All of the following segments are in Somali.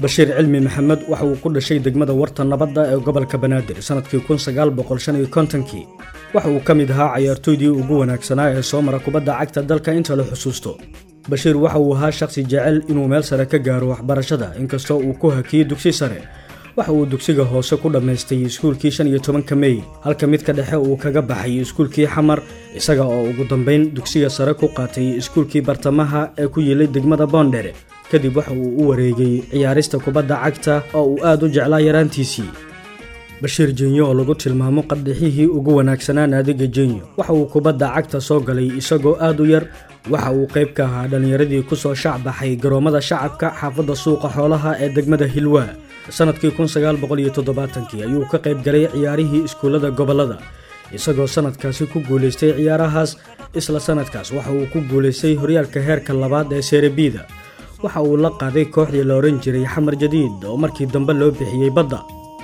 bashiir cilmi maxamed waxa uu ku dhashay degmada warta nabadda ee gobolka banaadir sannadkii kii waxa uu ka mid ahaa cayaartooydii ugu wanaagsanaa ee soo mara kubadda cagta dalka inta la xusuusto bashiir waxa uu ahaa shakhsi jecel inuu meel sare ka gaaro waxbarashada inkastoo uu ku hakiyey dugsi sare waxa uu dugsiga hoose ku dhammaystay iskuulkii shan iyo tobanka mey halka midka dhexe uu kaga baxay iskuulkii xamar isaga oo ugu dambayn dugsiga sare ku qaatay iskuulkii bartamaha ee ku yiilay degmada boondhere kadib waxa uu u wareegay ciyaarista kubadda cagta oo uu aad u jeclaa yaraantiisii bashiir jenyo oo lagu tilmaamo qadhixihii ugu wanaagsanaa naadiga jenyo waxa uu kubadda cagta soo galay isagoo aad u yar waxa uu qayb ka ahaa dhallinyaradii ku soo shacbaxay garoommada shacabka xaafadda suuqa xoolaha ee degmada hilwaa sannadkii ayuu ka qayb galay ciyaarihii iskuullada gobollada isagoo sannadkaasi ku guulaystay ciyaarahaas isla sannadkaas waxa uu ku guulaystay horyaalka heerka labaad ee serebiida waxa uu la qaaday kooxdii la odhan jiray xamar jadiid oo markii dambe loo bixiyey badda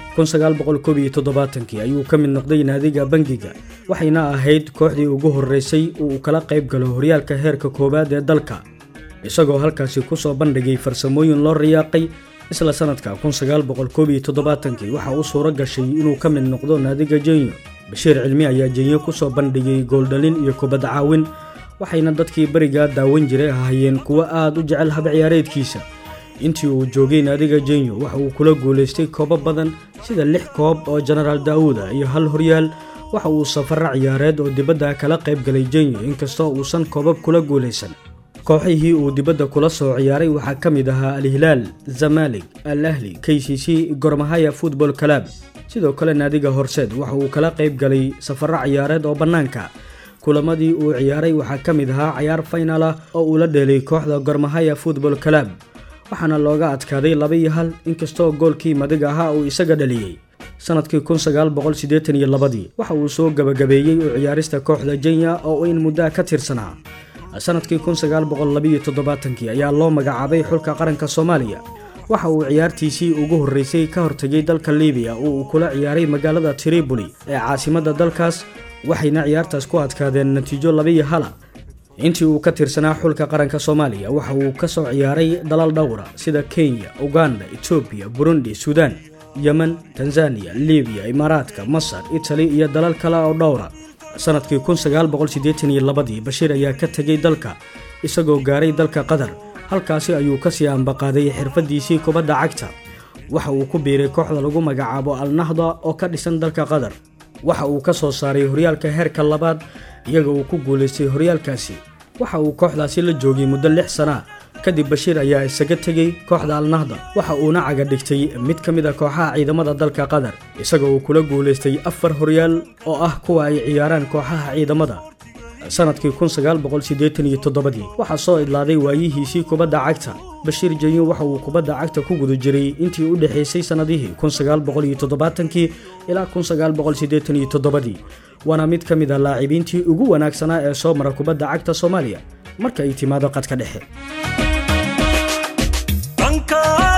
ayuu ka mid noqday naadiga bangiga waxayna ahayd kooxdii ugu horreysay uu kala qayb galo horyaalka heerka koowaad ee dalka isagoo halkaasi kusoo bandhigay farsamooyin loo riyaaqay isla sannadka waxa uu suuro gashay inuu ka mid noqdo naadiga jenyo bashiir cilmi ayaa jenyo kusoo bandhigay gooldhalin iyo kubad caawin waxayna dadkii berigaa daawan jiray ahaayeen kuwo aad u jecel hab ciyaareedkiisa intii uu joogay naadiga jenyo waxa uu kula guulaystay koobo badan sida lix koob oo jenaraal daawuda iyo hal horyaal waxa uu safaro ciyaareed oo dibadda kala qayb galay jenyo inkastoo uusan koobab kula guulaysan kooxihii uu dibadda kula soo ciyaaray waxaa ka mid ahaa al-hilaal zamalig al ahli k c c gormahaya futbol kalaab sidoo kale naadiga horseed waxa uu kala qayb galay safaro ciyaareed oo bannaanka kulamadii uu ciyaaray waxaa ka mid ahaa cayaar faynal ah oo uu la dheelay kooxda gormahaya futbol kalaab waxaana looga adkaaday laba iyo hal inkastoo goolkii madiga ahaa uu isaga dhaliyey sannadkii waxa uu soo gabagabeeyey u ciyaarista kooxda jenya oo in muddaa ka tirsanaa sannadkii ayaa loo magacaabay xulka qaranka soomaaliya waxa uu ciyaartiisii ugu horreysay ka hortegay dalka libiya oo uu kula ciyaaray magaalada triboli ee caasimadda dalkaas waxayna ciyaartaas ku adkaadeen natiijo labaiyo hala intii uu ka tirsanaa xulka qaranka soomaaliya waxa uu ka soo ciyaaray dalal dhowra sida kenya uganda etoobiya burundi suudaan yemen tanzaniya libiya imaaraadka masar itali iyo dalal kale oo dhowra sannadkii bashiir ayaa ka tegay dalka isagoo gaaray dalka qatar halkaasi ayuu kasii ambaqaaday xirfadiisii kubadda cagta waxa uu ku biiray kooxda lagu magacaabo al-nahda oo ka dhisan dalka qatar waxa uu ka soo saaray horyaalka heerka labaad iyaga uu ku guulaystay horyaalkaasi waxa uu kooxdaasi la joogay muddo lix sana kadib bashiir ayaa isaga tegey kooxda alnahda waxa uuna caga dhigtay mid ka mid a kooxaha ciidamada dalka qatar isaga uu kula guulaystay afar horyaal oo ah kuwa ay ciyaaraan kooxaha ciidamada sannadkii waxaa soo idlaaday waayihiisii kubadda cagta bashiir jenyo waxa uu kubadda cagta ku guda jiray intii u dhexaysay sannadihii ilaa waana mid ka mid a laacibiintii ugu wanaagsanaa ee soo mara kubadda cagta soomaaliya marka ay timaado qadka dhexe